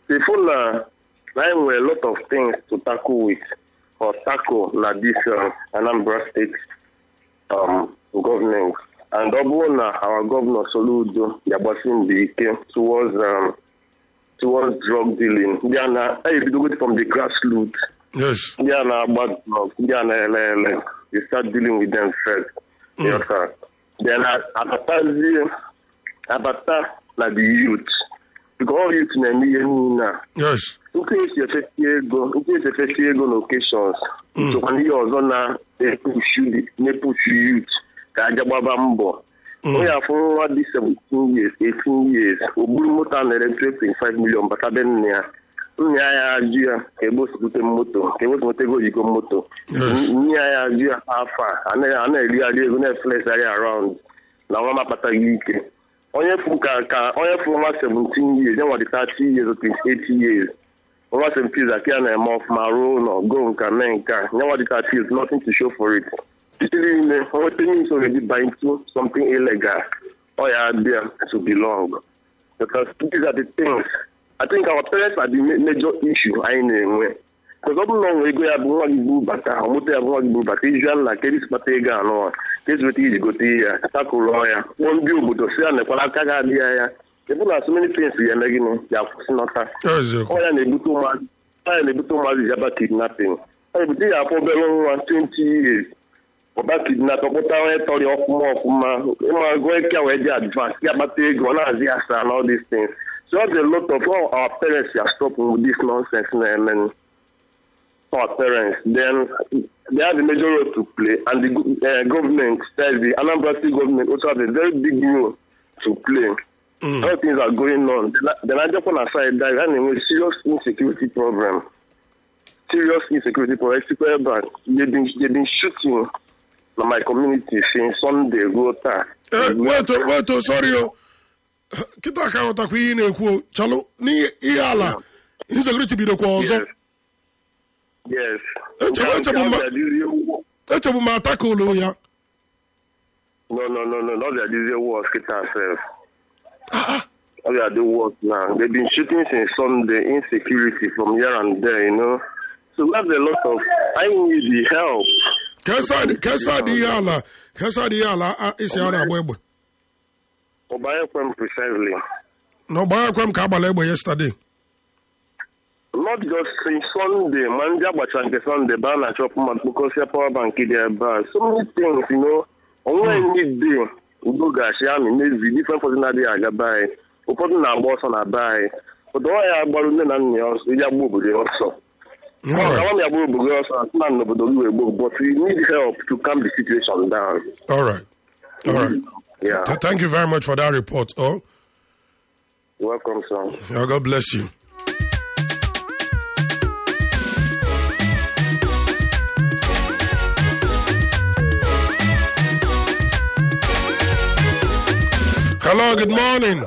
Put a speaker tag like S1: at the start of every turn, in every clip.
S1: Ifu na na anyị nwere a lot of things to tackle with or tackle na this uh, Anambra State um, government. And ọ bụrụ na our governor Soludo ga-agbasi mbọ ike towards um, towards drug dealing ndị a na ebidogo from the grassroots
S2: yes
S1: ndị a na-agba drug ndị a na-ele ele you start dealing with them first yes, sir. then a- abatazie abata na the youth because all youth na-eme ihe niile a
S2: yes
S1: nke esi efesi ego nke esi efesi ego na occasions sokwa n'ihe ọzọ na-epushu na-epushu youth ka aja gbaba mbọ onye afọ nwa dị 17 years 18 years o buru moto a na-ere 3.5 million bata be nne ya nna ya ya ajụ ya ka ebe o si bute moto ka ebe o si nweta ego oyigo moto
S2: Yes.
S1: nne ya ya ajụ ya afọ a a na- a na-erigharị ego na-eflesarị around na nwa m akpataghị ike onye fu ka ka onye fu nwa 17 years ya nwa dị 30 years or 28 years nwa 17 years aka ya na-eme ọfụma ruo ụlọ go nka mee nke a ya nwa dị 30 years nothing to show for it sitiri ime nweta news already by into something illegal ọ ya there to belong because these are the things I think our parents are the ma- major issue anyị na-enwe because ọ bụrụ na ọ nwere ego ya bụ nwa gị buru bata moto ya bụ nwa gị buru bata iju nna ka esi kpata ego anụwa ka esi weta iji gote ihe ya takụrụọ ya kpọọ ndị obodo si ya nekwara aka ga adị ya ya ebe na so many things ya eme gịnị ya kwụsịnata
S2: eziokwu
S1: ọ ya na-ebute ụmụazị ọ ya na-ebute ụmụazị jaba kidnapping ọ na-ebute ya afọ obere nwa 20 years ọba kidnap ọkpụta onye tọrọ ya ọfụma ọfụma ịma gụọ ike a wee dị advance ya akpata ego ọ na-azị asa and all these things so ọ dị a lot of all our parents are stopping with this nonsense na-eme our parents then they have a major role to play and the go- uh, government that is the Anambra State government also has a very big role to play
S2: Mm.
S1: all things are going on the Niger aside that and a serious insecurity problem serious insecurity problem Sikwa Eba, they've been they've been shooting na my community since Sunday ruo taa
S2: Eh, weto weto sorry o kịta ka ghọtakwa ihe ị na-ekwu o chalụ n'ihe ala insecurity bidokwa ọzọ
S1: yes
S2: Echebe- echebe mma-
S1: mma
S2: echebu m atakụlụ ya
S1: no no no no not that this war kita self all they are doing work now they've been shooting since Sunday insecurity from here and there you know so we have a lot of I need the help
S2: kesa dị ihe ala kesa dị ihe ala a- isi a na-agba egbe
S1: Obayekwem precisely
S2: na ọgbagakwa m ka agbala egbe yesterday
S1: not just since Sunday ma ndị agbacha nke Sunday baa na chọpụ ma kpokọsịa power bank dị ebe a so many things you know onwe midday udo gachi amị n'ezi different person adịghị aga be anyị ụfọdụ na-agba ọsọ na be anyị ụdọ ọ ya gbarụ nne na nna ya ọsọ iji agba obodo ya ọsọ ọ
S2: Alright.
S1: gawa m ya gba obodo ya ọsọ asị na n'obodo gị wee gboo but we need help to calm the situation down
S2: all right all right
S1: yeah
S2: Th- thank you very much for that report oh
S1: welcome sir
S2: Yeah, God bless you. Hello, good morning.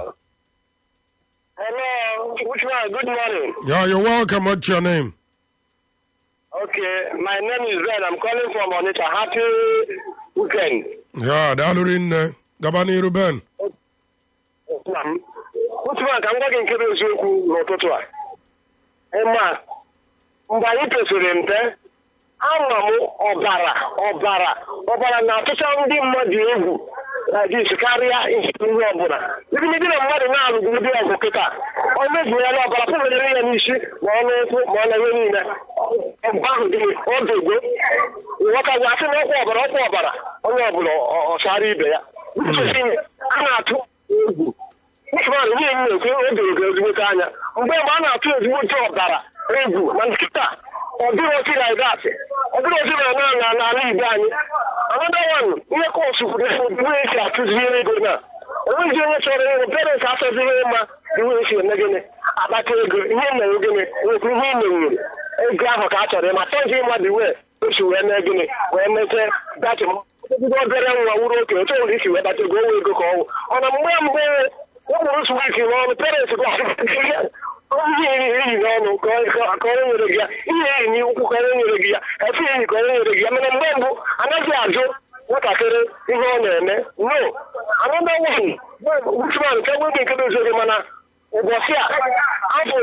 S3: Hello, which one? Good morning.
S2: Yeah, you're welcome. What's your name?
S3: Okay, my name is Ben. I'm calling from Onitsha. Happy weekend.
S2: Yeah, Dalurin Gabani Ruben.
S3: Nna m. Which one ka m gwa gị nke bụ eziokwu n'ụtụtụ a? Ịma, mgbe anyị pesịrị mpe, ama m ọbara ọbara ọbara na-atụcha ndị mmadụ egwu na dis karịa ihe ihe ọbụla ibimidi na mmadụ na-alụgo ụdị ọgụ kịta ọ mezunyela ọbara pụbere ya n'isi ma ọ n'ụkwụ ma ọ na ihe niile ọgụ ahụ dị odogo nghọtagwa asị na ọkwa ọbara ọkwa ọbara onye ọbụla ọ- ọchara ibe ya a na-atụ egwu Usman ihe m na-ekwu o doro gị ezigbote anya mgbe mgbe a na-atụ ezigbote ọbara egwu ma nkịta ọ dịghị otu na gasị ọ dịghị otu na na na n'ala Igbo anyị another one ihe kọsụ kwuru iwe esi atụziri ego na onweghị onye chọrọ ịhụ parents achọzighị ịma iwe esi eme gịnị akpata ego ihe mere gịnị nwekwu ihe ị menwere ego ahụ ka a chọrọ ịma chọghị ịmadụ iwe osi wee mee gịnị wee mete dachi ọgụgụ obere nwa wuru oke otu nwere isi wee bata ego owe ego ka ọwụ ọ na mgbe mgbe ụmụrụ swit n'ọnụ parents gwa ihe eri n'ọnụ ka ọ- ka onye nyere gị ya ihe eri n'ukwu ka onye nyere gị ya efe enyi ka onye nyere gị ya mana mgbe mbụ anaghị ajụ nwatakịrị ihe ọ na-eme no another one Usman nke nwere nke doziere mana ụbọchị a afụrụ m ebe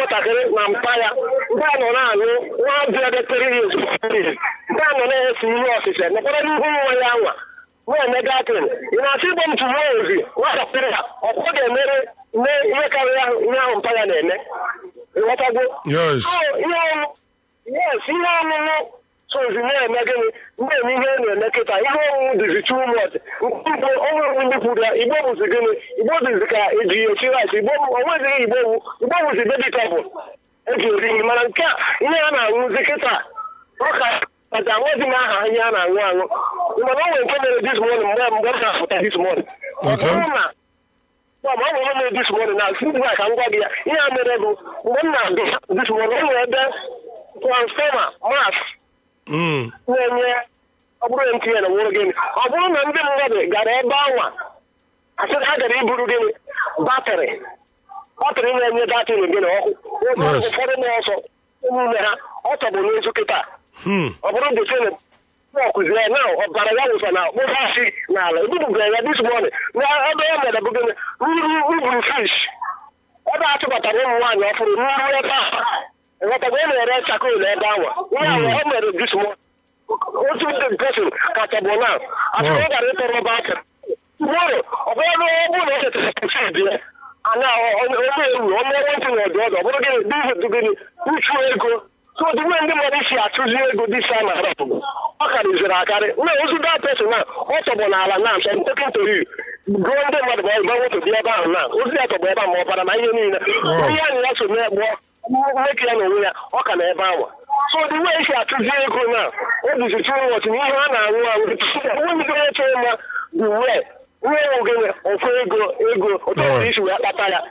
S3: ụmụntakịrị na mpa ya ndị a nọ na-aṅụ nwa bịa detere ya ezumike ndị a nọ na-ese ihe ọsịsa nekwara n'ihu nwa ya anwa na-eme datin ị na-asị igbo m tụwa ozi nwatakịrị ya ọkwa ga-emere mee ihe karịrị ahụ ihe ahụ mpa ya na-eme ịghọtago
S2: Yes.
S3: So, ihe ọṅụ yes ihe ọṅụṅụ sozi na-eme gịnị na-eme ihe a na-eme kịta ihe ọṅụṅụ dịzi too much igbo onwe ndị kwuru ya igbo bụzi gịnị igbo dịzi ka eji esi rice igbo onwezighị igbo wu igbo bụzi vegetable eji eri nri mana nke a ihe a na-aṅụzi kịta ọka kacha nweghị m aha ihe a na-aṅụ aṅụ mana o nwere nke mere dis morning mgbe mgbe m na-apụta dis morning ọ
S2: Okay.
S3: bụrụ na ma ọ nwere mere dis morning na si ka m gwa gị ya ihe a mere bụ mgbe m na-abịa dis morning o nwere ebe transfọma mas
S2: Mm.
S3: na-enye ọ bụrụ MTN na nwere gịnị ọ bụrụ na ndị mmadụ gara ebe anwa asị na ha gara iburu gịnị batrị batrị na-enye datin gịnị ọkụ
S2: Yes.
S3: ụfọdụ na-ọsọ n'ime ha ọ tọgbụ n'ezu kịta
S2: Hmm.
S3: ọ bụrụ detin ọkụzie ya na ọbara ya wụsa na kpụfasi n'ala ebupụgara ya dis morning na ebe ya mere bụ gịnị nru uburu fish ebe a chụbatara ụmụ nwaanyị ọfụrụ nru ebe a ịghọtago ọ na-ere chakol ebe anwa ihe ahụ o mere dis morning otu ndị pesin kacha bụ na asị
S2: Wow.
S3: ọ gara ịtọrọ batrị mmadụ ọ bụrụ na ọ bụrụ na o chetara fid ya anya onye ewu onye ekwentị na ọdụ ọdụ ọ bụrụ gịnị dị gịnị uchu ego so the way ndị mmadụ si achụzi ego dị sa na arapụ ọ karịziri akarị na ozu that person na ọ tọgbọ n'ala na asọ ntekịntori gụọ ndị mmadụ ma ọ gba moto dị ebe ahụ na ozu ya tọgbọ ebe ahụ ma ọ bara na ihe niile
S2: Wow.
S3: onye anyị ya so na-egbo nwoke ya na onwe ya ọ ka na ebe ahụ so the way si achụzi ego na o duzi too much na ihe a na-aṅụ aṅụ onwe bidoro ịchọ ịma the way ihe ewu gịnị ofu ego ego otu
S2: Alright.
S3: isi wee kpata ya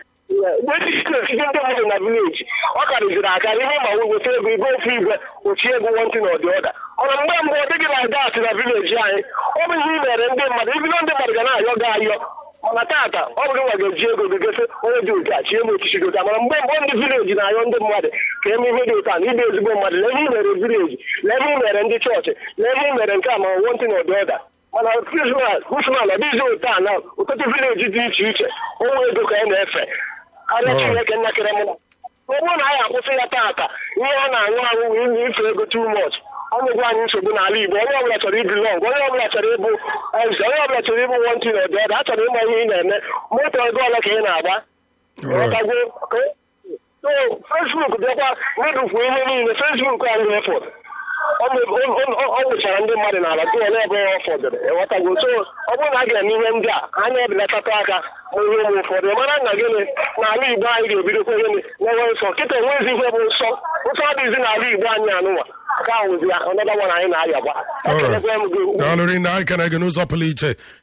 S3: ndị mmadụ na vileji ọ karịziri akarị ihe ma weta ego ibe ofu igwe ochie ego wọntị na ọdị ọda ọna mgbe mbụ ọ dịghị na dat na vileji anyị ọ bụ ihe i mere ndị mmadụ ibido ndị mmadụ ga na-ayọ gị ayọ mana tata ọ bụ gị nwa ga-eji ego gị gosi onye dị otu a chie m echichi gota mana mgbe mbụ ndị vileji na-ayọ ndị mmadụ ka eme ihe dị otu a na ibe ezigbo mmadụ lee ihe i mere vileji lee ihe i mere ndị chọọchị lee ihe i mere nke a ma wọntị na ọdị ọda mana krismas krismas ọ dịghịzi otu a na ụtụtụ vileji dị iche iche onwe ego ka a na-efe arịa
S2: Alright.
S3: chineke nnakịrị m ọ bụrụ na anyị akwụsị ya taata ihe a na-aṅụ aṅụ wee ife ego too much ọ nyegwu anyị nsogbu n'ala igbo onye ọbụla chọrọ ibi long onye ọbụla chọrọ ịbụ eze onye ọbụla chọrọ ịbụ wọntị na ọdị ọdụ a chọrọ ịma ihe ị na-eme moto ego ole ka ị na-agba
S2: Alright.
S3: Ịghọtago? Okay? so fesbuk bịakwa medụkwu ihe niile fesbuk anyị efọd ọ nwụchara ndị mmadụ n'ala tụ ole ebe ọ fọdụrụ ịghọtago so ọ bụrụ na a ga-eme ihe ndị a anya ebelatata aka ma ihe ụmụ ụfọdụ mara na gịnị n'ala igbo anyị ga-ebidokwa gịnị na-enwe nsọ kịta enwezi ihe bụ nsọ nsọ adịghịzi n'ala igbo anyị anụnwa aka ahụzi ya ọnọdụ anyị na-ayagba
S2: Alright.
S3: ekelekwa m gị
S2: daalụ rinne anyị kene gị n'ụzọ pụrụ iche